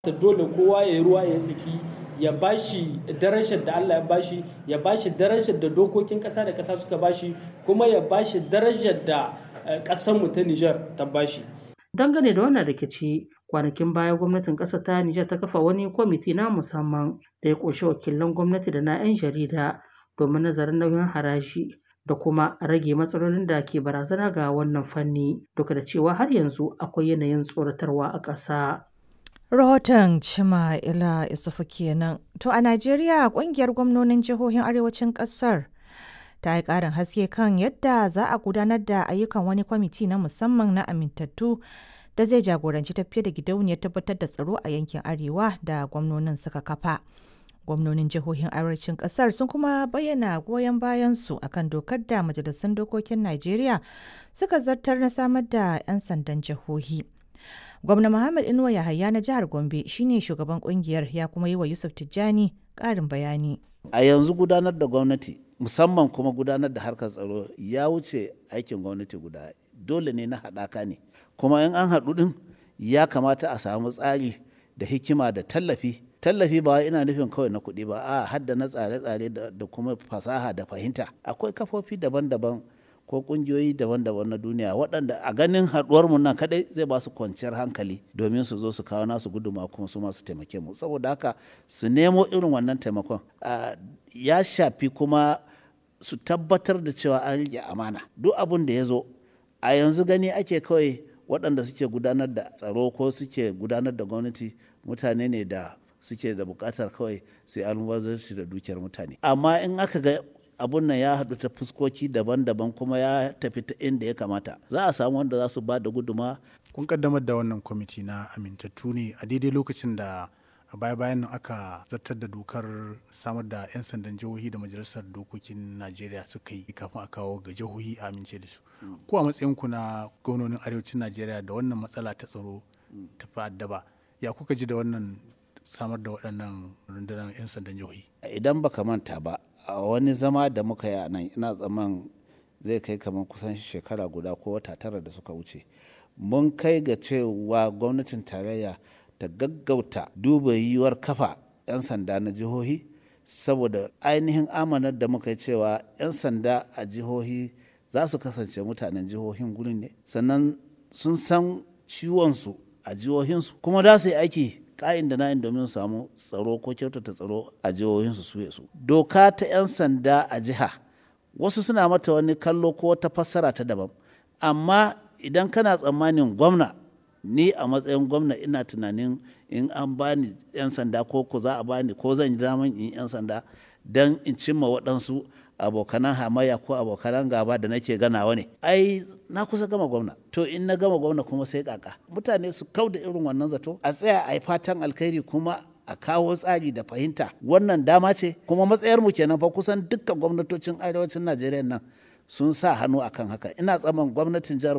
dole kowa ya yi ruwa ya tsaki ya bashi darajar da Allah ya bashi ya bashi darajar da dokokin ƙasa da ƙasa suka bashi kuma ya bashi darajar da ƙasarmu ta Nijar ta bashi. Dangane da wannan rikici, kwanakin baya gwamnatin ƙasar ta Nijar ta kafa wani kwamiti na musamman da ya ƙunshi wakilan gwamnati da na 'yan jarida domin nazarin nauyin haraji da kuma rage matsalolin da ke barazana ga wannan fanni duk da cewa har yanzu akwai yanayin tsoratarwa a ƙasa. Rahoton Cima Ila Isufu kenan. To a Najeriya kungiyar gwamnonin jihohin arewacin ƙasar ta yi ƙarin haske kan yadda za a gudanar da ayyukan wani kwamiti na musamman na amintattu da zai jagoranci tafiye da gidauniyar tabbatar da tsaro a yankin arewa da gwamnonin suka kafa. Gwamnonin jihohin arewacin ƙasar sun kuma bayyana goyon bayansu akan dokar da majalisun dokokin Najeriya suka zartar na samar da 'yan sandan jihohi. Gwamna Muhammad Inuwa Yahaya na jihar Gombe shine shugaban kungiyar ya kuma yi wa Yusuf Tijjani ƙarin bayani. A yanzu gudanar da gwamnati musamman kuma gudanar da harkar tsaro ya wuce aikin gwamnati guda dole ne na haɗaka ne kuma in an haɗu ɗin ya kamata a samu tsari da hikima da tallafi tallafi ba ina nufin kawai na kuɗi ba a hadda na tsare-tsare da kuma fasaha da fahimta akwai kafofi daban-daban ko kungiyoyi daban-daban na duniya waɗanda a ganin haɗuwar mu nan kadai zai ba su kwanciyar hankali domin su zo su kawo nasu guduma kuma su masu taimake mu saboda haka su nemo irin wannan taimakon ya shafi kuma su tabbatar da cewa an rike amana duk abin da ya zo a yanzu gani ake kawai waɗanda suke gudanar da tsaro ko suke gudanar da gwamnati mutane ne da suke da buƙatar kawai sai almubazarci da dukiyar mutane amma in aka ga abun nan ya haɗu ta fuskoki daban-daban kuma ya tafi ta inda ya kamata za a samu wanda za su ba da guduma kun kaddamar da wannan kwamiti na amintattu ne a daidai lokacin da a baya bayan nan aka zartar da dokar samar da 'yan sandan jihohi da majalisar dokokin najeriya suka yi kafin a kawo ga jihohi a amince da su ko a matsayin ku na gwamnonin arewacin najeriya da wannan matsala ta tsaro ta fa'addaba ya kuka ji da wannan samar da waɗannan rundunar 'yan sandan jihohi idan baka manta ba a wani zama da muka yi a nan ina tsaman zai kai kamar kusan shekara guda ko wata tara da suka wuce mun kai ga cewa gwamnatin tarayya ta gaggauta duba yiwuwar kafa 'yan sanda na jihohi saboda ainihin amanar da muka yi cewa 'yan sanda a jihohi za su kasance mutanen jihohin gurin ne sannan sun san ciwonsu a jihohinsu kuma za su yi aiki ka'in da na'in domin samu tsaro ko kyautata tsaro a jihohinsu su su doka ta 'yan sanda a jiha wasu suna mata wani kallo ko wata fassara ta daban amma idan kana tsammanin gwamna ni a matsayin gwamna ina tunanin in an bani 'yan sanda ko ko za a bani ko zan yi daman in 'yan sanda don in cimma waɗansu abokanan hamayya ko abokanan gaba da nake ganawa ne ai na kusa gama gwamna to in na gama gwamna kuma sai kaka mutane su kau da irin wannan zato a tsaya a yi fatan alkhairi kuma a kawo tsari da fahimta wannan dama ce kuma matsayar mu kenan fa kusan dukkan gwamnatocin arewacin najeriya nan sun sa hannu akan haka ina tsaman gwamnatin jihar